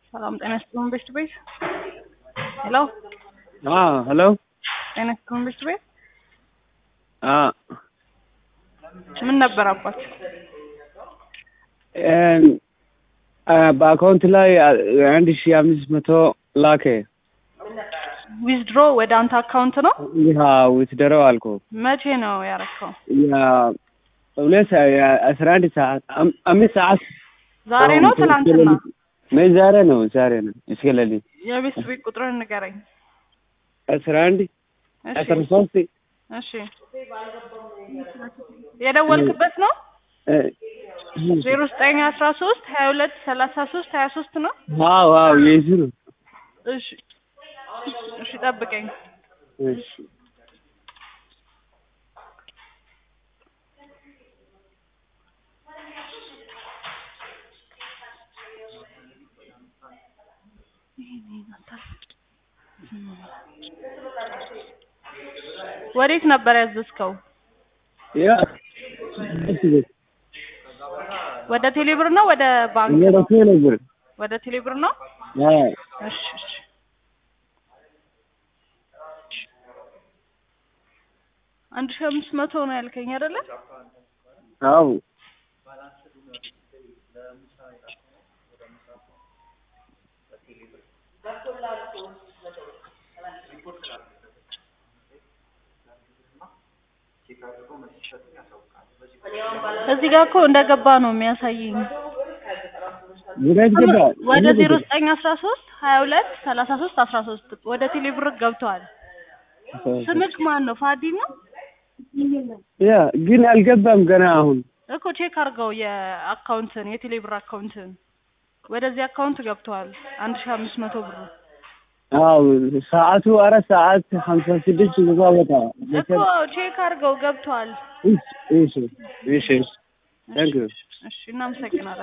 ሰላም ጤና ይስጥልን ቤት ቤት ሄሎ ሄሎ ጤና ይስጥልን ቤት ቤት አዎ ምን ነበር አባት በአካውንት ላይ አንድ ሺ አምስት መቶ ላከ። ዊዝድሮ ወደ አንተ አካውንት ነው ይህ ውትደረው አልኩ መቼ ነው ያረከው? ሁለት አስራ አንድ ሰዓት አም- አምስት ሰዓት ዛሬ ነው ትናንትና? ምን ዛሬ ነው ዛሬ ነው እስከ ሌሊት የቤት ቤት ቁጥርን ንገረኝ። አስራ አንድ እሺ አስራ ሶስት እሺ የደወልክበት ነው እ፣ ዜሮ ዘጠኝ አስራ ሶስት ሀያ ሁለት ሰላሳ ሶስት ሀያ ሶስት ነው። አዎ አዎ የሱ ነው እሺ እሺ ጠብቀኝ። እሺ ወዴት ነበር ያዘዝከው? ያ ወደ ቴሌብር ነው ወደ ባንክ ነው? ወደ ነበር ወደ ቴሌብር ነው። አዎ እሺ እሺ አንድ ሺህ አምስት መቶ ነው ያልከኝ አይደለ? አዎ እዚህ ጋር እኮ እንደገባ ነው የሚያሳየኝ። ወዴት ገባ? ወደ ዜሮ ዘጠኝ አስራ ሶስት ሀያ ሁለት ሰላሳ ሶስት አስራ ሶስት ወደ ቴሌብር ገብተዋል። ስምክ ማን ነው? ፋዲ ነው ያ ግን አልገባም ገና አሁን እኮ ቼክ አድርገው የአካውንትን የቴሌብር አካውንትን ወደዚህ አካውንት ገብተዋል። አንድ ሺህ አምስት መቶ ብሩ አዎ ሰዓቱ አራት ሰዓት ሀምሳ ስድስት ገባ ቦታ እኮ ቼክ አድርገው ገብተዋል። እሺ እሺ እሺ ታንክ ዩ እሺ እናመሰግናለን።